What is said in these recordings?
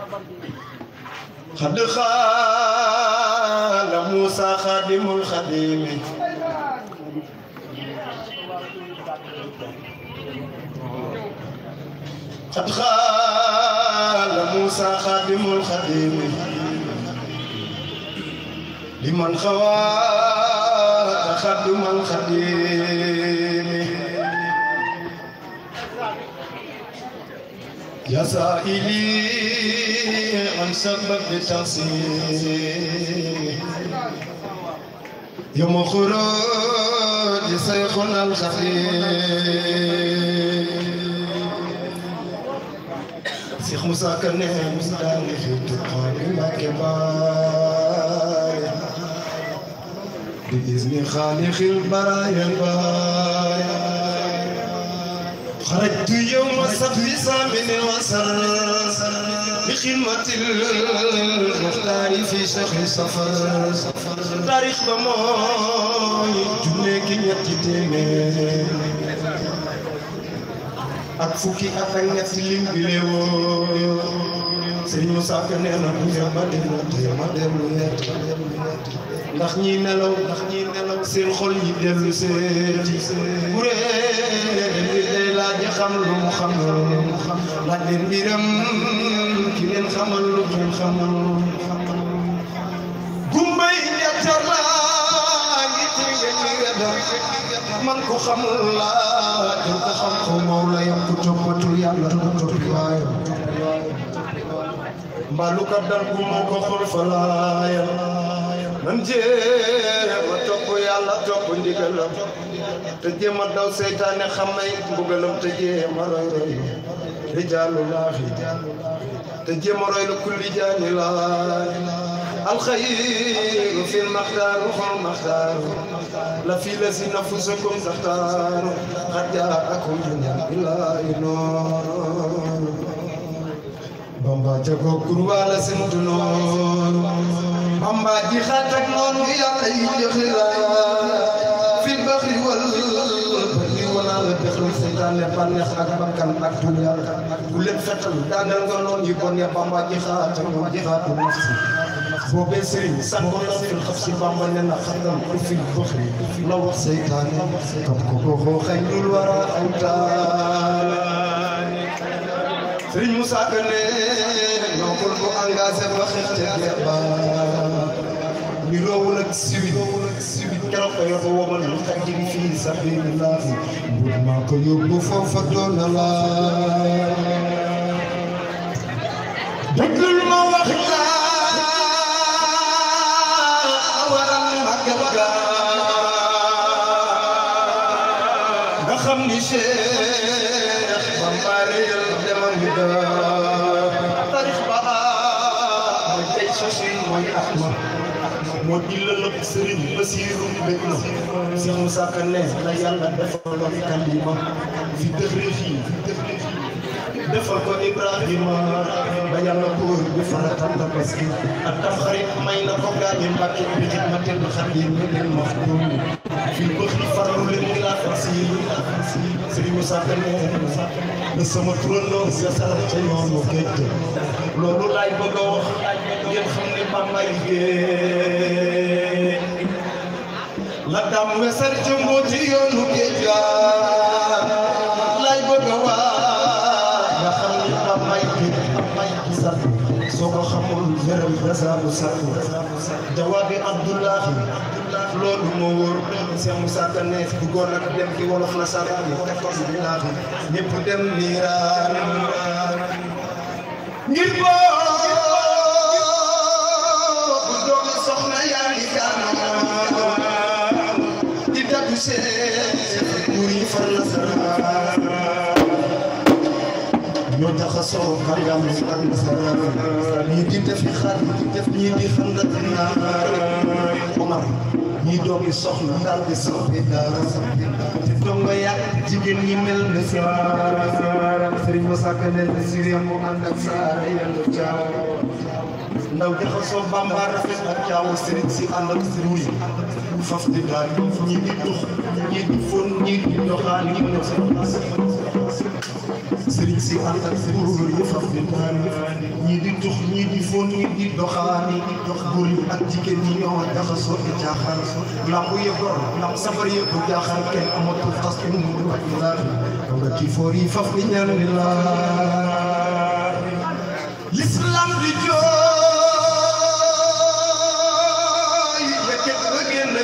xad xaala Muusa xaadimul xadimi xad xaala Muusa xaadimul xadimi liman xawaata xaadimal xadimi يا سائلي عن سبب تقصيري يوم خروج شيخنا الخفيف شيخ موسى كان مزدان في تقام الكبار بإذن خالق البرايا البرايا خرجت يوم السبت ثامن وسر بخدمة المختار في شهر صفر تاريخ بموي جنيك ñetti téeméer ak fukki at ak ñett lim bi leewoo Sëriñ Moussa Ka nee na bu ma dellu tey ma dellu ñett ndax ñi nelaw ndax ñi nelaw seen xol ñi dellu seeti kuréel laaj xam lu mu xam laaj leen mbiram ki leen xamal lu kenn xamal gumbay ñettar laa ngi tege ñi wedda man ko xamul laa jël ko xam ko moom la yam ku toppatul yàlla du toppi waayam mbaalu ka dal bu moo ko xol fa laayam nan jéem a topp yàlla topp ndigalam te jéem a daw seytaane xamay mbugalam te jéem a roy roy rijaalu laahi te jéem a roy la kulli jaani laay alxayru fi lmaxtaaru xol maxtaaru la fi la si nafusakum taxtaaru xad jaakum min billaahi noor bamba jago kurwaala simtu noor bamba ji xatak noonu yàlla yi joxira fi baxri wal bari wana la dexlu seytaane bànneex ak bakkan ak dunya bu leen fetal daanal nga noon yi bon ya bamba ji xatak noonu ji xaatu nafsi boobee sëriñ sànko na fil xaf si bamba ne na xatam ku fi baxri la wax seytaane kam ko goxoo xañ dul wara awtaane sëriñ Moussa Ka ne noppal bu engagé ba xeex te guerre ba ni roowul ak siwit keroog ko yóbbu womal lu xaj gi fii sabilillahi mbur maa ko yóbbu foofa doon na la déglul ma wax la waral màggal ga nga xam ni Cheikh Bamba réyal demam bi da tarix ba mooy tey sosi mooy Ahmad moo di lëlëb sëriñ Basiiru bëgg na Cheikh Moussa Ka ne la yàlla defaloon kalima fi dëxri fii defal ko Ibrahima ba yàlla góor bi faratal tabaski ak tam xarit may na ko gaañi Mbàkke bi xidmatil xadim mi leen maxdum fii bëx di farlu leen ngi laa far si Sëriñ Moussa Ka ne na sama turandoo sa sarax ca yoonu géej loolu laay bëgg a wax ngeen xam ne Bamba liggéey la dam wesar ca mbooti yoonu géej ga laay bëgg a wax nga xam ni Bamba liggéey sax soo ko xamul wéram rasaabu sax jawaabi Abdullahi loolu moo wóor Cheikh Moussa Ka ne duggoon nag dem ci wolof na saraan yi quatorze bi naaxi ñëpp dem niiraan ngir boobu doomi soxna yaa ngi gànnaar di daggu seen buur yi far na saraan ñoo jaxasoo kàngam ak nasaraan ñii di defi xar ñii di xandat naar Omar ñii doomi soxna daal di soppi daara te dongo yàgg jigéen ñi mel ne saara Sëriñ Moussa Ka ne Siriya mu ànd ak saara yàlla caaw ndaw jaxasoo Bamba rafet ak caaw sëriñ si ànd ak buur yi faf di daal ñii di dox ñii di fon ñii di doxaan ñii di sëriñ si ànd ak góor yi faf di naan ñii di tux ñii di fóon ñii di doxaani góor yi ak jigéen ñi ñoo jaxasoo di jaaxal lambu yëpp gor lamb safar yëpp jaaxal kenn amatul tas mu mu ak laal nga ci foor yi faf di ñaan di laal l'islam di jooy yëkkat ba génn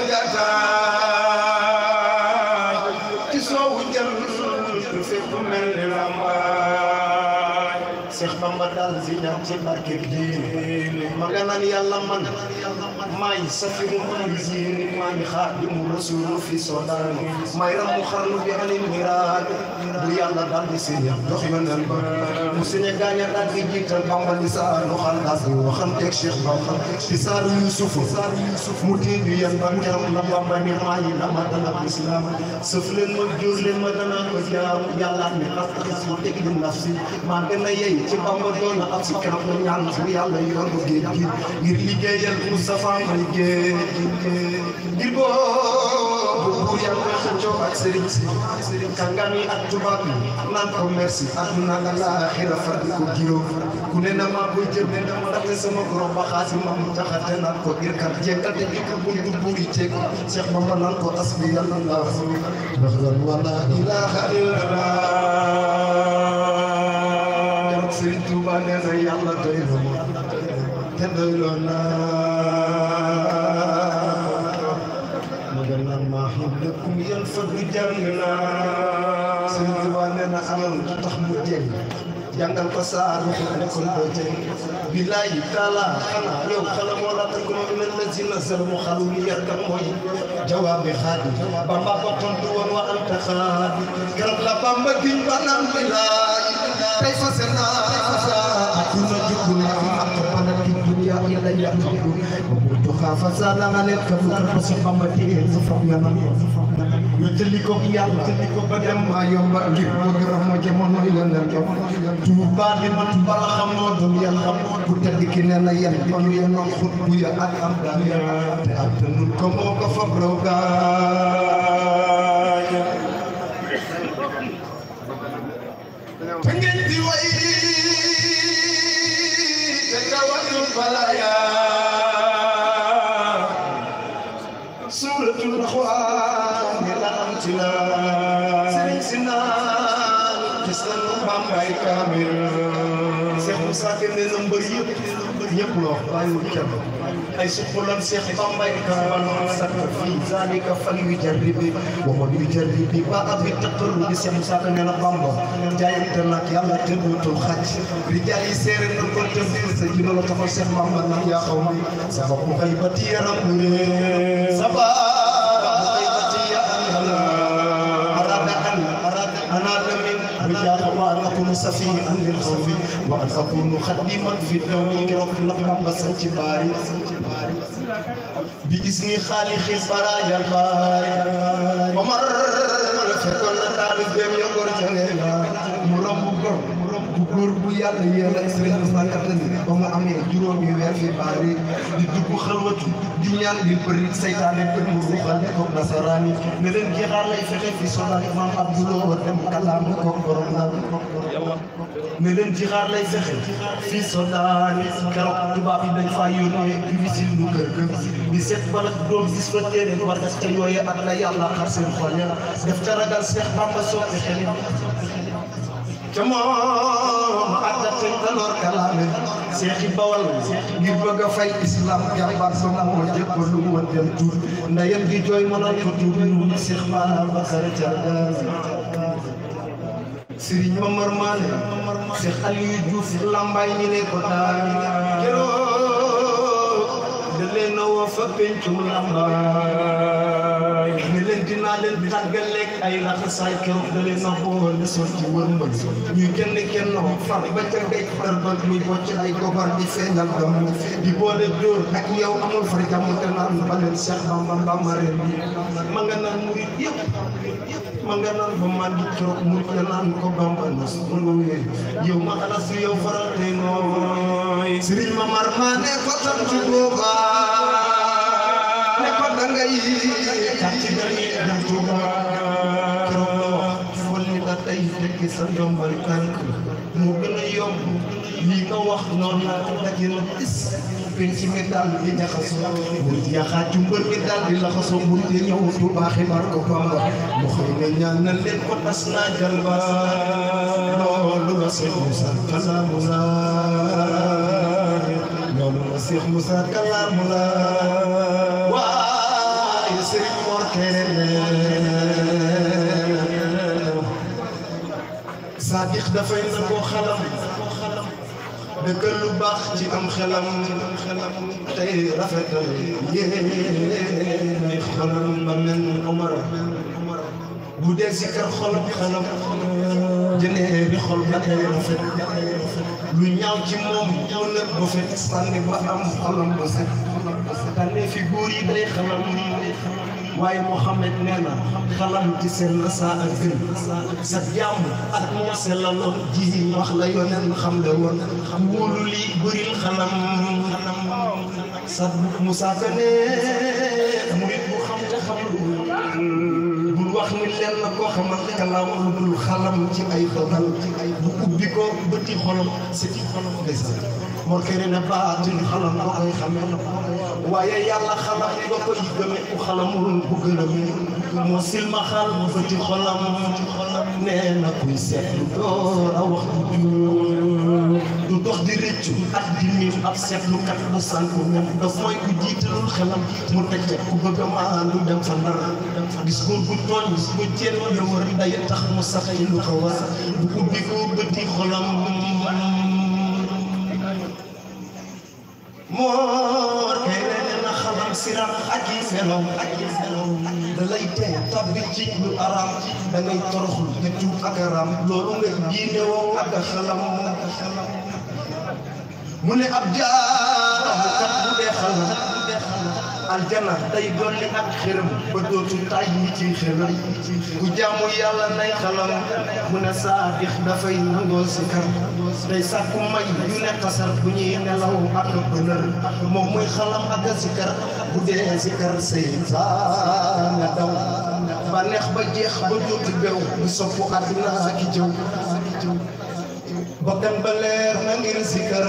gàttaay ci soowu jant fépp mel ni lambaay Seex Bamba daal si ñaan ci barke diine ma nga naan yàlla man maay safiru manzini maa ngi xaadimu rasulu fi soodaan maay ramu xarnu bi anil miraad bu yàlla daal di si ñaan dox yonel ba mu siñe gaaña daal di jiital Bamba li saanu xalaas yi waxanteeg Cheikh Bamba di saaru Yusuf mu tiidu yan ba keroog la Bamba ni maa ngi dama dana islam sëf leen ma jóor leen ma dana ko jaam yàlla ni astaxis ma teg di nafsi maa gën a yey ci Bamba doon na ab si keroog la ñaan bu yàlla yoonu géej gi ngir liggéeyal Moustapha may géej ngir boobu buur yàlla xëccoo ak sëriñ si kàngam yi ak tubaab yi naan ko merci àdduna ak laaxira far di ko giro ku ne na maa koy jël ne dama ndaxte sama borom ba xaasi ma mu taxate naan ko irkat jékkal te jikko buntu buuri ceeg Cheikh Bamba naan ko asbi yàlla laa ndax lan wala ilaha illallah keroog Sëriñ Tuuba nee na yàlla doy na ma te doyloo naa ma gën naan maa xam lëkkum yan fa du jàng naa Sëriñ Tuuba nee na alal du tax mu jeng jàngal ko saar ko nekkul doo jeng billahi taala xanaa yow xala moo la tënk ma min lazina zalamu xalu ni yar kan mooy jawaabi xaadi bamba ko tontu woon wa anta xaadi keroog la bamba giñ ba naan billahi tey fase naa akuna jubbu naa ak bana ki dunya ila yaqulu wa xaafa saala nga leen ka fukar ko si bamba téye sa fam yanam ñu jëli ko yàlla jëli ko ba dem maa yomba ngir moo gërëm moo jamono yonel jamono tuuba di ma bala xamoo doon yàlla bu tedd ki nee na yan ba ñu yenoon xut bu ya ak am daan ya te attanul ko moo ko fab raw gaaña te ngeen di way te tawatul balaya suuratul Axwaan la am ci la sëriñ si naan gis nañu Bambaay kaamil Seex Musaa Ka nee na mbër yëpp ñëpp loo bàyyiwul kenn ay suqulam Seex Bambaay kaamil sak fii zaalika fal yujarribi wa man yujarribi ba abi taqarrubi Seex Musaa Ka nee na Bamba jaayante nag yàlla te dootul xaj rijaal yi seere na ko te biir sa ji la taxaw Seex Bamba nag yaa xaw ma sa bopp xëy ba ti yaram bu ree sa وأن أكون سفيئا للخوف وأن أكون خديما في الدوم كرب لقب بسنت باري بإذن خالق البرايا الباري ومر فكن طالب بهم يقر جنينا مرم bu góor bu yàlla yéen ak sëriñ Moussa Katani ba mu amee juróomi weer fi baari di dugg xalwatu di ñaan di bëri saytaane bët mu ruuxal ko nasaraani ne leen jeexaar lay fexe fi sonal imam Abdoulou war dem kalaam ko borom naan ne leen jeexaar lay fexe fii sodaani keroog tubaab yi dañ faa yónnee di wisil lu kër ga di seet balak doom gis fa téere war gas ca yooye ak la yàlla xar seen xol ya def ca ragal Seex Bamba soppi xel te moom addateñ taloor kalaame seexi bawal ngir bëgg a fay islam jàmbaar ba moo jëkkalu woon dem tuur ndeyam di jooy mënoon ko tuur ñu Seex Babacar Thiargas Sëriñ Mamar Maane Seex Aliou Diouf lambaay ñi ne ko daal keroog da leen a woo fa pencum lambaay ne leen dinaa leen tàggaleeg ay laxasaay keroog da leen a boole sol ci wërmbal ñuy kenn kenn far ba ca gay dar ba muy bocc ay gobar di feeñal dom di boole dóor ak yow amul far jàmm te naan ba leen Cheikh Bamba Bamba ren bi ma nga naan murit yëpp ma nga naan ba man di keroog murit ya naan ko Bamba nas mu nga wéy yow ma alas yow faral te nooy Sëriñ Mamar maa ne ko tantu booba ne ko dangay kàcc dañuy dem Tuuba keroog la wax folli la tey tekki sa ndombal tànk mu gën a yomb lii nga wax noonu laa ko daje na is penc mi daal di jaxasoo murit yaxaaju mbër mi daal di laxasoo murit yi ñëw Tuubaa xibaar ko Bamba mu xëy ne ñaanal leen ko tas naa jalba loolu la Seex Musaa kalaamu la loolu la Seex Musaa kalaamu la waaye Sëriñ Mor Kéré Saadix dafay nangoo xalam dëkk lu baax ci am xelam tey rafetal yéenay xolam ba mel ni Omar bu dee si kër xolam xelam jënee bi xol ba tey rafet lu ñaaw ci moom mu ne ba fet sànni ba am xolam ba set tànnee fi góor yi day xalam waaye Mouhamed nee na xalam ci seen la saa ak gën sa jàmm ak moo sellaloon ji wax la yoneen xam la woon wóolu lii bëril xalam sa Moussa Kane murit bu xam te xamul bul wax ni leen na koo xamal kalaaw lu dul xalam ci ay dogal bu ubbi ko bëti xolam siti xolam ndeysaan moo kene ne baatin xalam ba koy xamee waaye yàlla xalam nga koy gëme ku xalamul bu gëname moo silma xal mu bëti xolam nee na kuy seetlu door a wax du dox di rëccu ak di miim ab seetlukat bu sànku moom daf mooy ku jiitalul xelam mu teg ku bëgg a maandu dem fa ndar gis góor bu tooñ gis bu jéem la wër day tax mu sax ci lu ko war bu ubbi ko bëti xolam moo kay nee na xalam siram ak yi meloom ak yi meloom da lay tee tabbi ci lu araam da ngay toroxlu te tuub ak araam loolu nga diine woo ak xalam mu ne ab jaarakat bu dee xalam aljana day dolli ak xërëm ba dootu tay yi ci xërëm ku jaamu yàlla nay xalam mu ne saadix dafay nangoo si kar day sàkku may yu ne tasar bu ñuy nelaw ak bënër moom muy xalam ak si kar bu dee si kar seytaan nga daw ba neex ba jeex ba dootu bew bu soppu àddina ak jëw bakkan ba leer na ngir si kar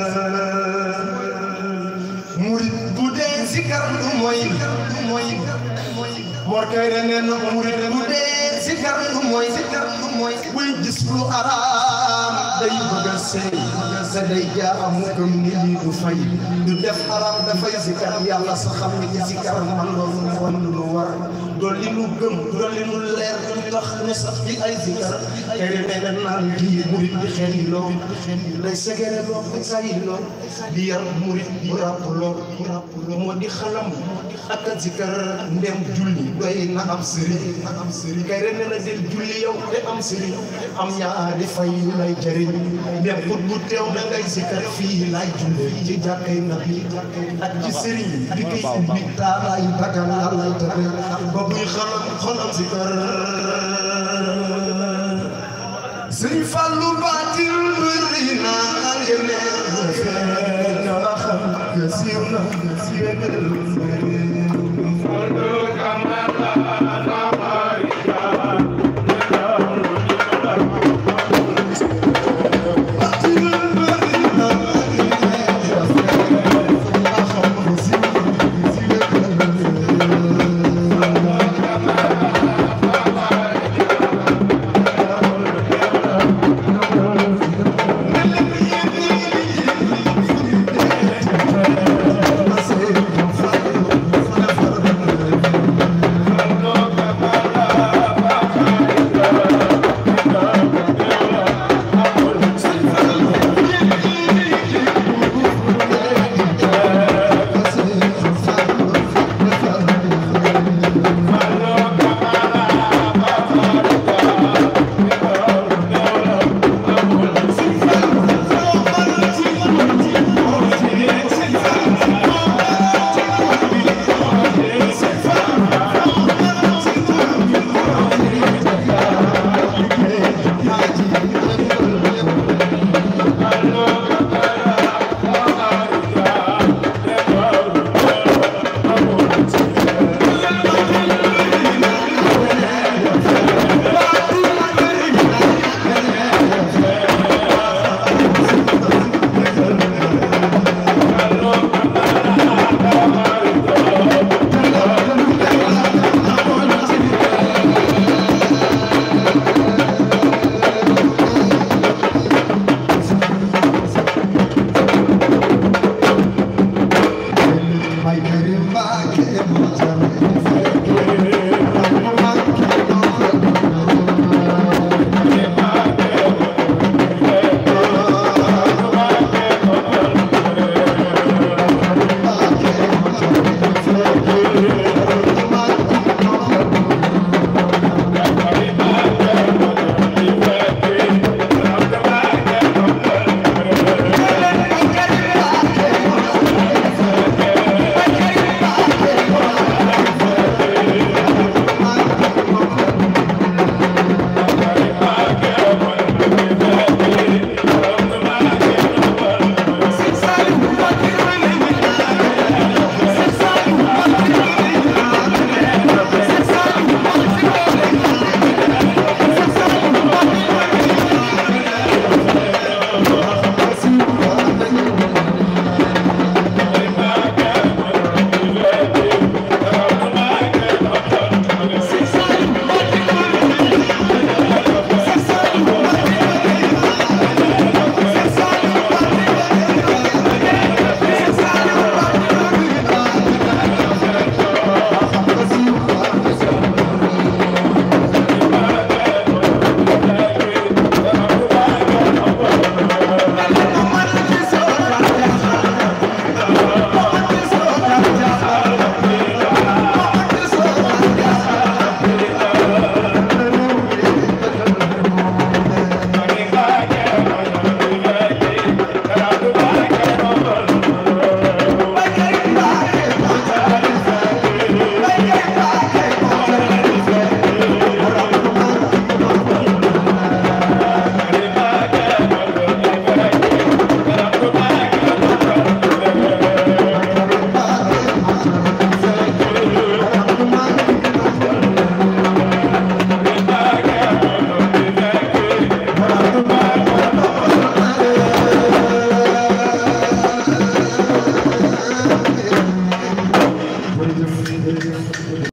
murit bu dee sikar du mooy du mooy Mor Kayre nee na murit bu dee sikar du mooy sikar du mooy buy gis lu araam day bëgg a seey te day jaamu gëm ni lii du fay du def araam dafay sikar yàlla sa xam ni ci sikar man loolu wan lu war dolli nu gëm dolli nu leer du tax ñu sax ci ay sikar Kayre nee na naan lii murit di xel yi loo day segere loo day sayi loo di yar murit di ràpp loo moo di xalam ak a zikar ndem julli doy na am sëriñ am sëriñ kay ren na del julli yow te am sëriñ am ñaari fay yu lay jëriñ ndem put bu teew da ngay zikar fii lay julle ci jàkkay nabi ak ci sëriñ bi koy ubbi taalaay bagal la lay tabe ba buy xalam xolam zikar sëriñ Fallu baatil bëri naa ngeen ne na xam nga siiw na